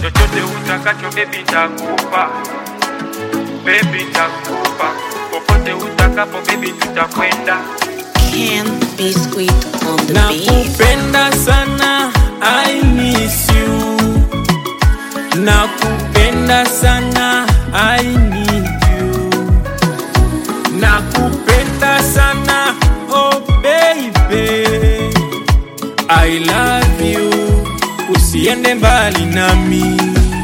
chochote utakacho baby nitakupa, baby nitakupa, popote utakapo baby tutakwenda. Can Biscuit on the beat. Nakupenda sana, I miss you. Nakupenda sana, I need you. Nakupenda sana, oh baby. I love you, usiende mbali nami.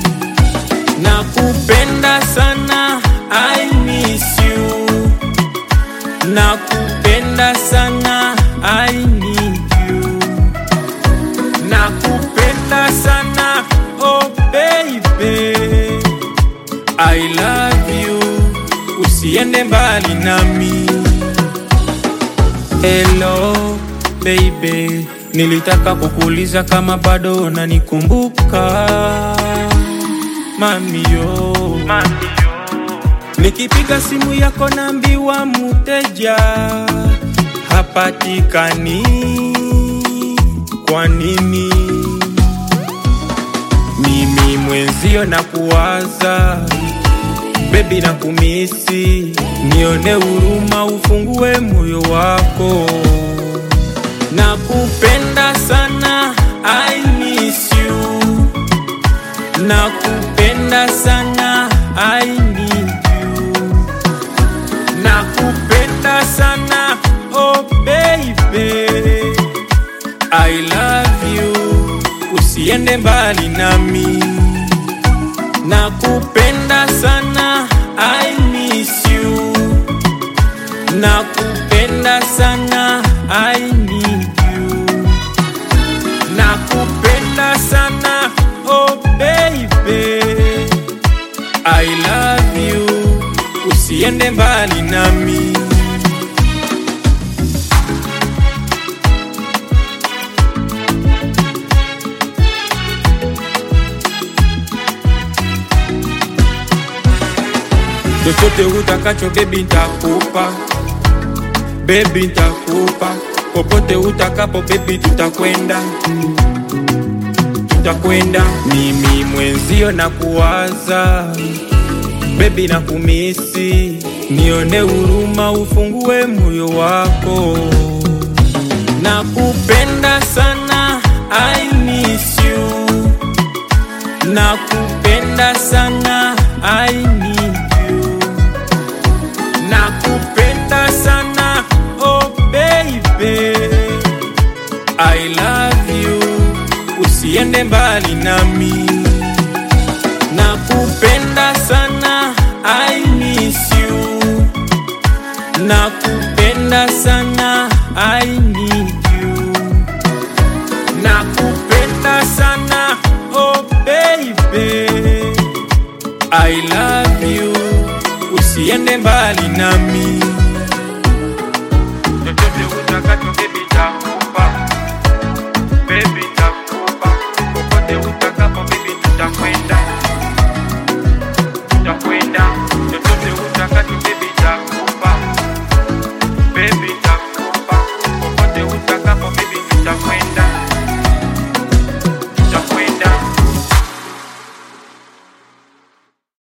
Nakupenda sana, I miss you. Nakupenda sana, I need you. Nakupenda sana, oh baby. I love you, usiende mbali nami. Hello baby, nilitaka kukuuliza kama bado unanikumbuka mamio. Nikipiga simu yako naambiwa mteja hapatikani. Kwa nini? Mimi mwenzio na kuwaza bebi na kumisi, nione huruma, ufungue moyo wako. Nakupenda sana, I miss you. Nakupenda sana, I need you. Nakupenda sana, oh baby. I love you, usiende mbali nami. Nakupenda sana, I miss you. Nakupenda sana, I need you. Nakupenda sana, oh baby. I love you, usiende mbali nami. chochote utakacho bebi ntakupa, bebi ntakupa, popote utakapo bebi tutakwenda, tutakwenda. Mimi mwenzio na kuwaza bebi na kumisi, nione huruma, ufungue moyo wako. Nakupenda sana, I miss you. Nakupenda sana, I need you. Nakupenda sana, oh baby. I love you, usiende mbali nami. Nakupenda sana,